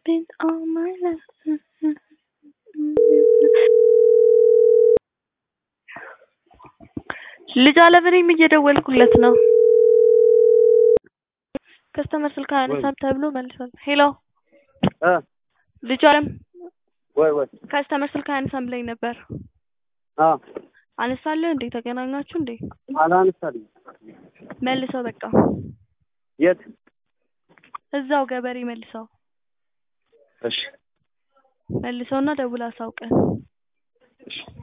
spent all my life. ልጅ አለምንም እየደወልኩለት ነው። ከስተመር ስልክ አያነሳም ተብሎ መልሷል። ሄሎ እ ልጅ አለም ወይ ወይ ከስተመር ስልክ አያነሳም ብለኝ ነበር። አ አነሳለህ እንዴ? ተገናኛችሁ እንዴ? አላነሳልኝ። መልሰው በቃ የት? እዛው ገበሬ መልሰው እሺ መልሰውና ደውል አሳውቀን። እሺ